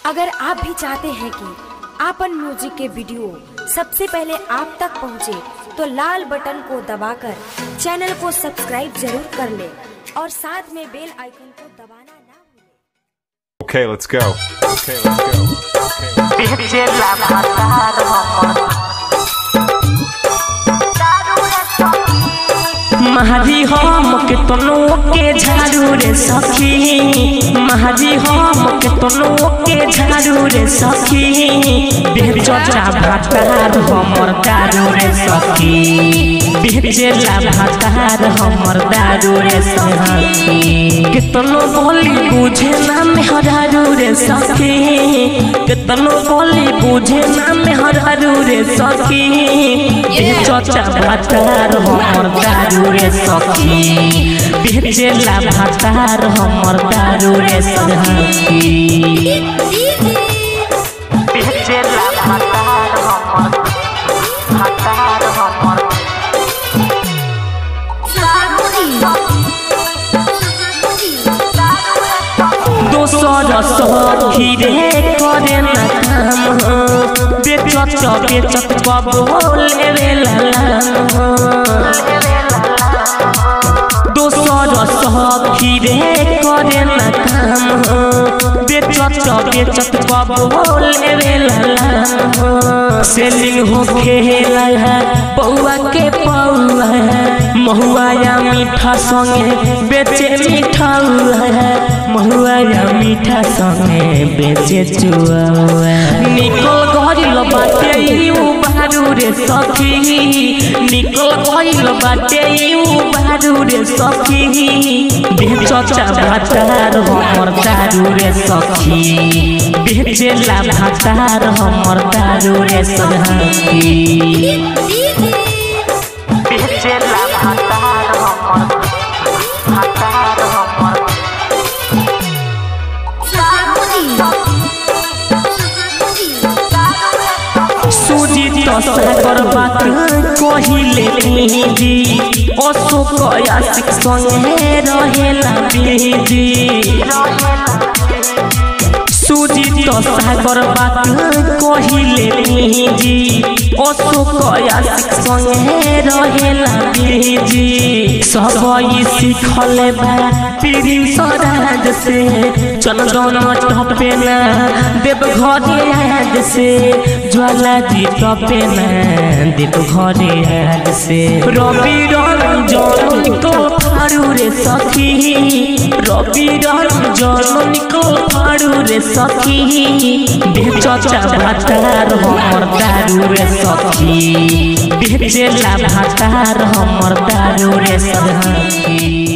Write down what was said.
अगर आप भी चाहते हैं कि आपन म्यूजिक के वीडियो सबसे पहले आप तक पहुंचे, तो लाल बटन को दबाकर चैनल को सब्सक्राइब जरूर कर ले और साथ में बेल आइकन को दबाना ना भूलें। Okay, let's go. Okay, let's go. Okay. बेचेला भातार हमर महाजी हम के तनो के झाड़ू रे सखी महाजी हम के तनो के झाड़ू रे सखी बेचचा भातार हमर दारू रे सखी बेचेला भातार हमर दारू रे सखी कितनो बोली बुझे ना मेहरारू रे सखी कितनो बोली बुझे ना मेहरारू रे सखी बेचचा भातार हमर दारू रे सखी बेचेला भातार हमर दारू रे सखी बेचेला भातार हमर भातार हमर दोसर सखी रे करे न काम बेचत बेचत बबोले रे लालाम दोसर सखी रे करे न काम बेचत बेचत बबोले रे लालाम सेलिंग हो खेला है पौआ के पौआ है महुआ या मीठा संगे बेचे मीठा है महुआ या मीठा संगे बेचे चुआ निकल गइल बाटे यू बारू रे सखी निकल गइल बाटे यू बारू रे सखी बेचचा भातार हमर दारू रे सखी बेचेला भातार हमर दारू रे सखी बेचेला भातार हमर भातार हमर सुजीत सागर बात कहिले जी अशोक आशिक संगे रहेला बिजी सुजीत सागर बात कहिले जी अशोक आशिक संगे रहेला बिजी सब ई सिखल बा पीढ़ी सराज से चंदन टपे ना देव घरे आज से ज्वाला जी टपे ना देव घरे आज से रवि रंजन निकल फाड़ू रे सखी रवि रंजन निकल फाड़ू रे सखी बेचचा भातार हमर दारू रे सखी बेचेला भातार हमर दारू रे सखी